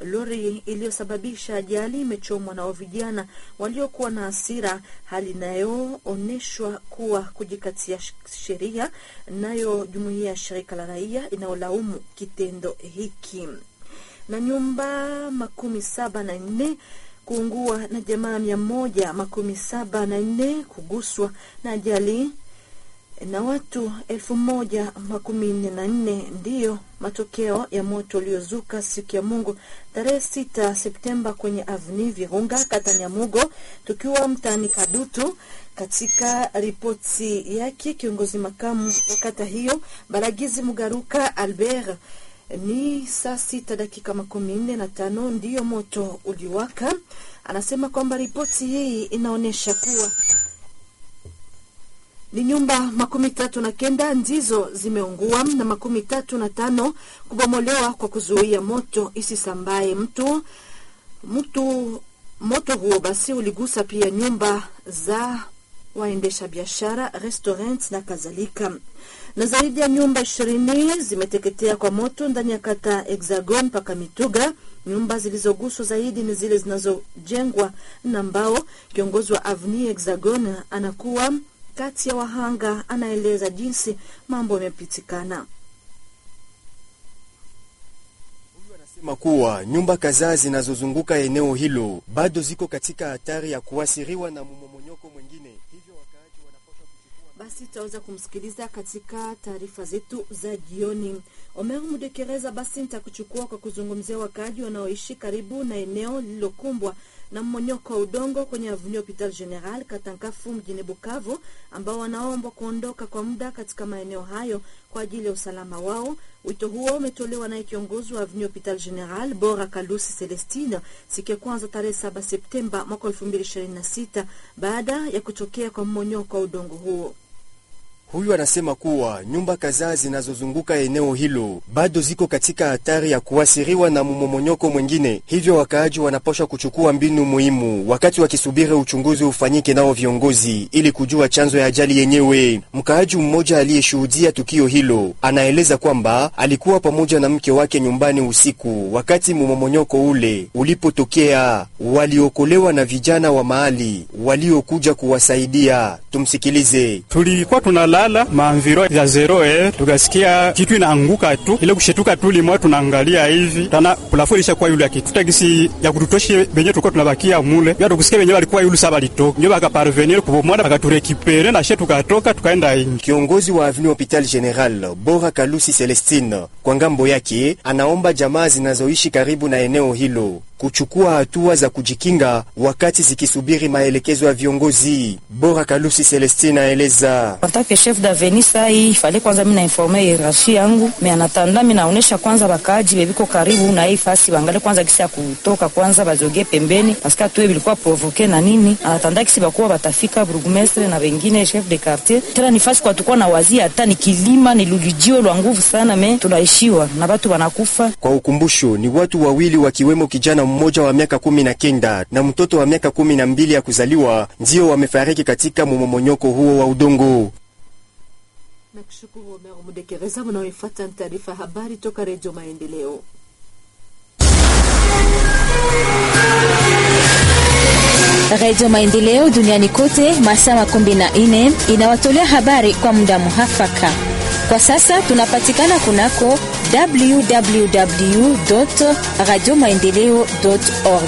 Lori iliyosababisha ajali imechomwa na vijana waliokuwa na hasira, hali inayoonyeshwa kuwa kujikatia sheria. Nayo jumuiya ya shirika la raia inayolaumu kitendo hiki. Na nyumba makumi saba na nne kuungua na jamaa mia moja makumi saba na nne kuguswa na ajali na watu elfu moja makumi nne na nne ndiyo matokeo ya moto uliozuka siku ya Mungu tarehe sita Septemba kwenye avni Virunga kata Nyamugo, tukiwa mtaani Kadutu. Katika ripoti yake kiongozi makamu wa kata hiyo Baragizi Mugaruka Albert ni saa sita dakika makumi nne na tano ndiyo moto uliwaka. Anasema kwamba ripoti hii inaonyesha kuwa ni nyumba makumi tatu na kenda ndizo zimeungua na makumi tatu na tano kubomolewa kwa kuzuia moto isisambaye mtu mtu. Moto huo basi uligusa pia nyumba za waendesha biashara, restaurant na kadhalika, na zaidi ya nyumba ishirini zimeteketea kwa moto ndani ya kata Hexagon mpaka Mituga. Nyumba zilizoguswa zaidi ni zile zinazojengwa na mbao. Kiongozi wa Avenue Hexagon anakuwa kati ya wahanga, anaeleza jinsi mambo yamepitikana. Anasema kuwa nyumba kadhaa zinazozunguka eneo hilo bado ziko katika hatari ya kuathiriwa na mmomonyoko mwingine, hivyo wakaaji wanapaswa kuchukua. Basi tutaweza kumsikiliza katika taarifa zetu za jioni. Omer Mudekereza, basi nitakuchukua kwa kuzungumzia wakaaji wanaoishi karibu na eneo lililokumbwa na mmonyoko wa udongo kwenye Avenue Hopital General Katankafu mjini Bukavu, ambao wanaombwa kuondoka kwa muda katika maeneo hayo kwa ajili ya usalama wao. Wito huo umetolewa naye kiongozi wa Avenue Hopital General Bora Kalusi Celestine siku ya kwanza tarehe 7 Septemba mwaka 2026 baada ya kutokea kwa mmonyoko wa udongo huo. Huyu anasema kuwa nyumba kadhaa zinazozunguka eneo hilo bado ziko katika hatari ya kuathiriwa na mmomonyoko mwingine, hivyo wakaaji wanapaswa kuchukua mbinu muhimu wakati wakisubiri uchunguzi ufanyike nao viongozi ili kujua chanzo ya ajali yenyewe. Mkaaji mmoja aliyeshuhudia tukio hilo anaeleza kwamba alikuwa pamoja na mke wake nyumbani usiku wakati mmomonyoko ule ulipotokea. Waliokolewa na vijana wa mahali waliokuja kuwasaidia. Tumsikilize. tulikuwa tunalala maanviro ya zero eh, tukasikia kitu inaanguka tu, ile kushetuka tu limwa, tunaangalia hivi tana plafo ilishakuwa yule kitu tagisi ya kututoshe benye tulikuwa tunabakia mule ya tukusikia benye walikuwa yule saba litoka ndio bakaparvenir kubomwana bakaturekipere na she tukatoka tukaenda ingi. Kiongozi wa Avenue Hopital General Bora Kalusi Celestine kwa ngambo yake anaomba jamaa zinazoishi karibu na eneo hilo kuchukua hatua za kujikinga wakati zikisubiri maelekezo ya viongozi. Bora Kalusi Celestine aeleza Antake chef d'avenue sai ifale kwanza mina informe hierarchie yangu me anatanda mina naonesha kwanza bakaaji bebiko karibu na hii fasi bangale kwanza kisi ya kutoka kwanza bazoge pembeni paske tuwe bilikuwa provoke na nini anatanda kisi bakuwa batafika burgmestre na wengine chef de quartier tena ni fasi kwa tukua na wazia hata ni kilima ni lulujio lwa nguvu sana me tunaishiwa na batu wanakufa kwa ukumbusho. Ni watu wawili wakiwemo kijana mmoja wa miaka kumi na kenda na mtoto wa miaka kumi na mbili ya kuzaliwa ndio wamefariki katika mmomonyoko huo wa udongo. na kushukuru Omer Mudekereza. Mnaoifuata ni taarifa ya habari toka Redio Maendeleo. Radio Maendeleo duniani kote masaa makumi na nne inawatolea habari kwa muda muhafaka. Kwa sasa tunapatikana kunako www radio maendeleo org.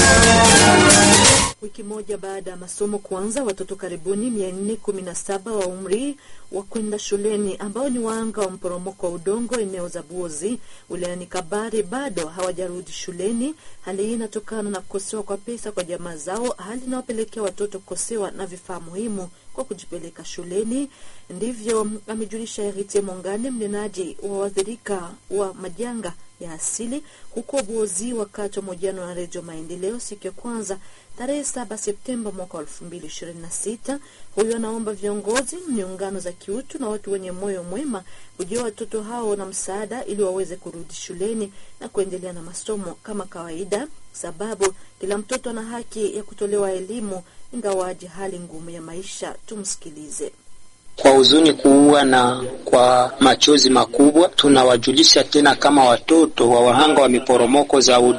Wiki moja baada ya masomo kuanza, watoto karibuni mia nne kumi na saba wa umri wa kwenda shuleni ambao ni waanga wa mporomoko wa udongo eneo za Buozi wilayani Kabare bado hawajarudi shuleni. Hali hii inatokana na kukosewa kwa pesa kwa jamaa zao, hali inayopelekea watoto kukosewa na vifaa muhimu kwa kujipeleka shuleni. Ndivyo amejulisha Herite Mongane, mnenaji wa waathirika wa majanga ya asili huko Buozi wakati wa mahojiano na Redio Maendeleo siku ya kwanza tarehe 7 Septemba mwaka wa 2026. Huyu anaomba viongozi, miungano za kiutu na watu wenye moyo mwema kujua watoto hao na msaada ili waweze kurudi shuleni na kuendelea na masomo kama kawaida, sababu kila mtoto ana haki ya kutolewa elimu ingawaje hali ngumu ya maisha. Tumsikilize. Kwa huzuni kuua na kwa machozi makubwa, tunawajulisha tena kama watoto wa wahanga wa miporomoko za